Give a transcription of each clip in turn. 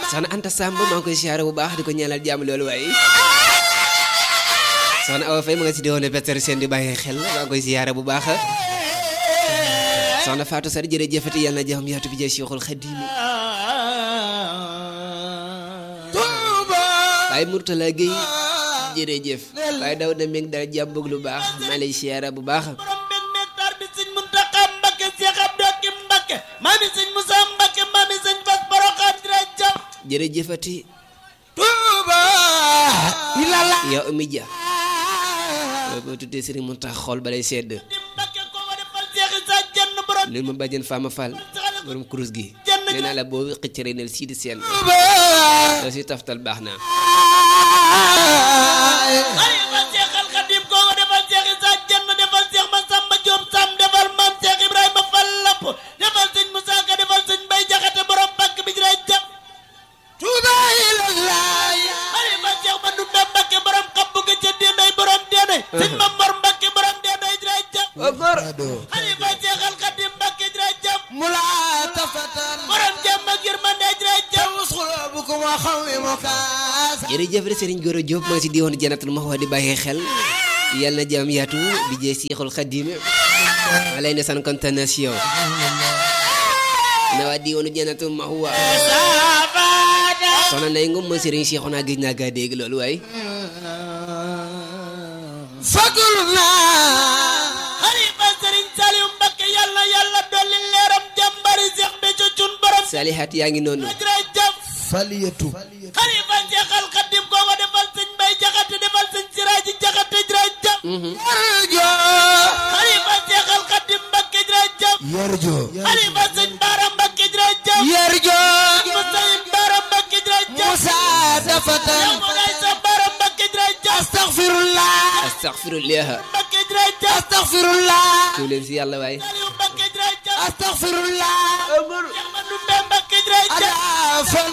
soxna Anta Samb maa ngi koy siyaare bu baax di ko ñaanal jàmm loolu waaye soxna Awa Faye ma nga si di woon Peter Sène di bàyyi xel maa ngi koy siyaare bu baax soxna Fatou Sar jërëjëfati yàlla na jàmm yaatu bi jëy Cheikhul Khadim waaye Mourtala Gueye jërëjëf waaye daw na meeg dara jàmm bëgg lu baax maa lay siyaare bu baax borom benn hectare bi sëñ Muntaxa Mbakke Seex Abdu Hakim Mbakke maami sëñ Musa Mbakke maami sëñ Fas Boroxaan jërëjëf jërëjëfati Tuuba ilala yow Oumy Dia boo tuddee Serigne Mountakha xool balay sedd di Mbakke ko ko defal Seex Isa jenn borom neen ma bàjjen Fama Fall borom kurus gi nee naa la boo xëccëree nel sii di seen Tuuba da si taftal baax naa xalifa Seex al Xadim ko ko defal Seex Isa jenn defal Seex Masamba Jóob Sam defal maam Seex Ibrahima Fall Lapp defal sëñ Musa Ka defal sëñ Bay Jaxate borom Mbàkk bi jërëjëf Tuuba ilala xalifa Seex Mandumbe Mbakke borom xabbu ga ca Dénday borom Dénday sëñ Mamor Mbakke borom Dénday jërëjëf xalifa Seex al Xadim Mbakke jërëjëf borom jàmm ak yërmande jërëjëf jërëjëf de Serigne Goro Diop maa ngi si diwoon Jannatul Mahwa di bàyyi xel yàlla na jàmm yaatu bi jee Seexul Xadim ma lay ne san kontaan na si yow na waa diwoonu Jannatul Mahwa soxna Ndeye Ngom ma Serigne Cheikh naa gëj naa gaa dégg loolu waaye xalifa sëriñ Saliou Mbakke yàlla yàlla dolli leeram jàmbari Seex Béthio Thioune borom Salihat yaa ngi noonu jërëjëf faliyatu xalifa Seex al Xadim kooko defal sëñ Bay Jaxate defal sëñ Siraaji Jaxate jërëjëf xalifa Seex al Xadim Mbakke jërëjëf yarjo xalifa sëñ Baara Mbakke jërëjëf yarjo Musayin Baara Mbakke jërëjëf musa dafatan yow mu ngay sa Baara Mbakke jërëjëf astaghfirullah astaghfirullah Mbakke jërëjëf astaghfirullah tuub leen si yàlla waaye Saliou Mbakke jërëjëf astaghfirullah Seex Mandumbe Mbakke jërëjëf ala fal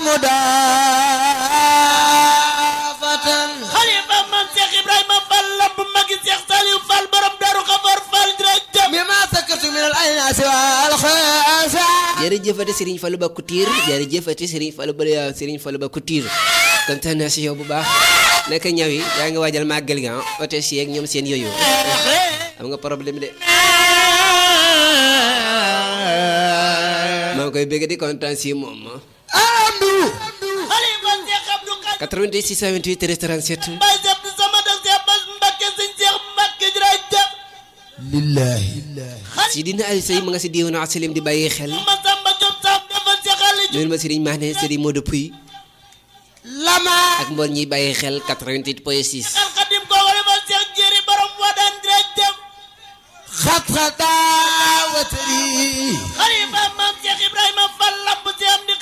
mudafatan xalifa man Cheikh Ibrahima Fall lamp magi Cheikh Saliou Fall borom Daru Xafoor Fall jërëjëf bima sakartu min al aynasi wal khasa jërëjëfati Serigne Fallou Ba Couture jërëjëfati Serigne Fallou Ba Serigne Fallou Ba Couture kontaan naa si yow bu baax naka ñaw yi yaa ngi waajal màggal gi ah oto si yeeg ñoom seen yooyu am nga problème de maa ngi koy bëgg di kontaan si moom amdu xalifa Cheikh Abdou Karim 88 628 13 37 Baye Cheikh du sama dog Cheikh Bass Mbacké sëñ Cheikh Mbacké jërëjëf lillahi si dina ay say ma nga si diiwanu asalim di bàyyi xel Masamba Diop Sam defal Cheikh Ali Diouf ñun ma Serigne Mahne Serigne Modou Pouy lama ak mbool ñiy bàyyi xel 88 point 6 Al Khadim kooku defal Cheikh Jéeri borom Wadaan jërëjëf khat khata watri xalifa maam Cheikh Ibrahima Fall lamp si am di